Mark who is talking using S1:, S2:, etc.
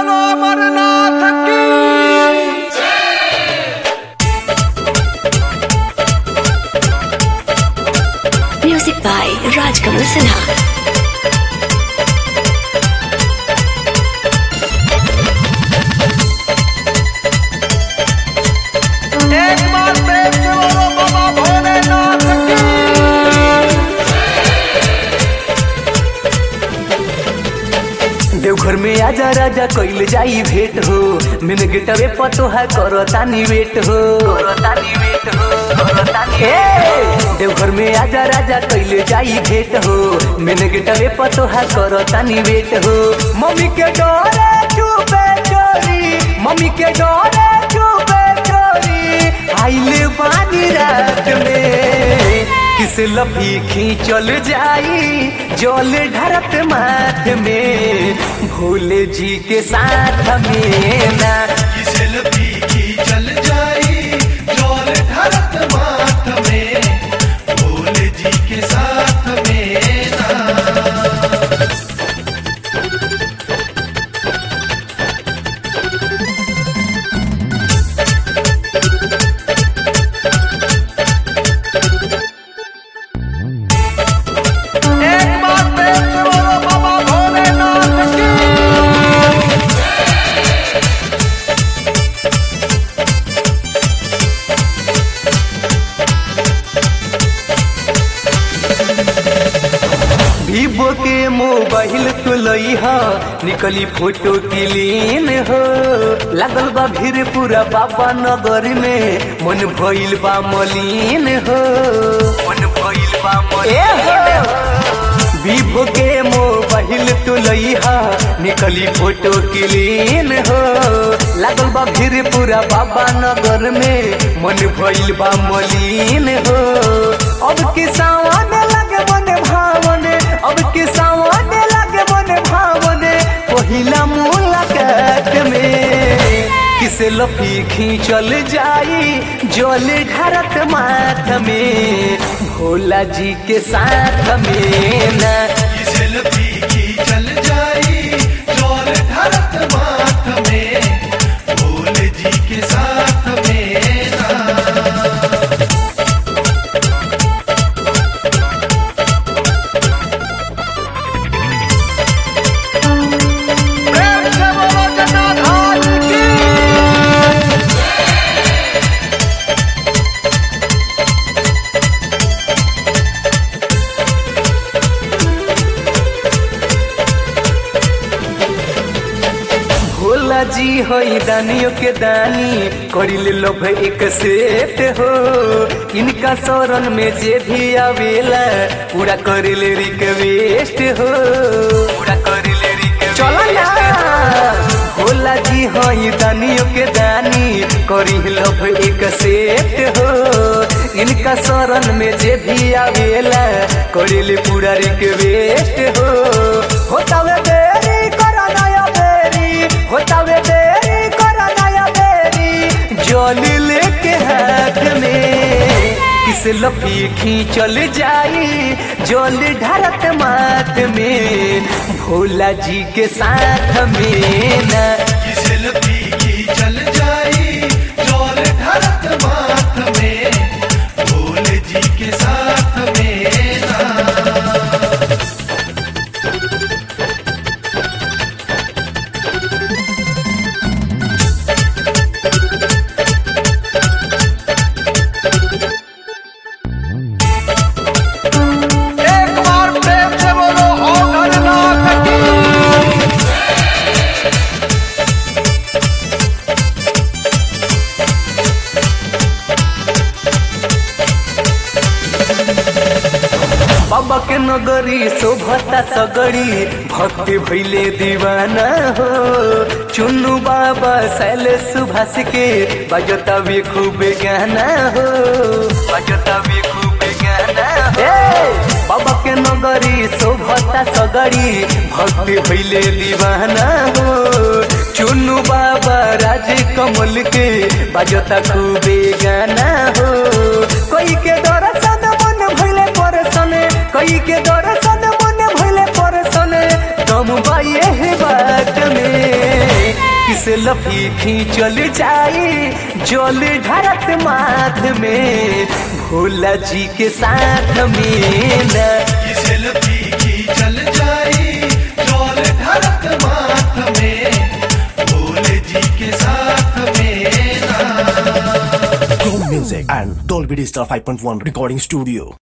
S1: बोलो अमरनाथ की
S2: Music by Rajkamal Sinha.
S1: एक बार प्रेम से बोलो बाबा भोलेनाथ की
S3: देवघर में आजा राजा कइल जाई भेंट हो मिन गिटवे पतोहा करो तानी वेट हो करो तानी वेट हो करो तानी ए देवघर में आजा राजा कइल जाई भेंट हो मिन गिटवे पतोहा करो तानी वेट हो मम्मी के डोरे चुपे चोरी मम्मी के डोरे चुपे चोरी आइले बानी रात में किस लफी खींचल जाई जल ढरत माथ में भोले जी के साथ में ना
S4: सेल्फी की चल जाई जोर धरत माथ में भोले जी के साथ में ना
S1: एक बार प्रेम से बोलो बाबा भोलेनाथ की
S3: वीवो के मोबाइल तो लई ह निकली फोटो क्लीन हो लागल बा भीड़ पूरा बाबा नगर में मन भइल बा मलिन हो मन भइल बा मलिन हो वीवो के मोबाइल तो लई हा निकली फोटो क्लीन हो लागल बा भीड़ पूरा बाबा नगर में मन भइल बा मलिन हो अब के सावन लगे मन भावन अब के सावन लगे मन भावन पहिला मुलाकात में किसे लफी खींचल जाई जल ढरत माथ में भोला जी के साथ में ना
S4: सेल्फी की चल जाई जोर धरत माथ में भोले जी के साथ में ना
S1: प्रेम से बोलो जटाधारी की
S3: भोला जी हई दानियों के दानी करिले लोभ एक सेट हो इनका शरण में जे भी आवेला पूरा करिले रिक्वेस्ट हो पूरा करिले रिक्वेस्ट चलो ना भोला जी हई दानियों के दानी करी लोभ एक सेट हो इनका शरण में जे भी आवेला करिले पूरा रिक्वेस्ट हो होतावे देरी करा नया बेरी होतावे देरी करा नया बेरी जल लेके हाथ में किस लफी खींचल जाई जल ढरत माथ में भोला जी के साथ में ना
S4: सेल्फी की चल जाई जोर धरत माथ में भोले जी के साथ में ना
S1: एक बार प्रेम से बोलो अमरनाथ की
S3: बाबा के नगरी शोभता सगड़ी भक्ति भैले दीवाना हो चुन्नू बाबा शैले सुभाष के बजता भी खूब गाना हो बजता भी खूब गाना हो बाबा के नगरी शोभता सगड़ी भक्ति भैले दीवाना हो चुन्नू बाबा राज कमल के बजता खूबे गाना हो कोई के दर्शन मन भैले परसन कई के दर्शन मन भैले परसन दम बाये है बात में किस लफी खींचल जाई जल ढारत माथ में भोला जी के साथ में ना
S4: ये सेल्फी की चल जाई डोल धरत माथ में भोले जी के साथ में ना
S5: Chrome Music and Dolby Digital 5.1 Recording Studio.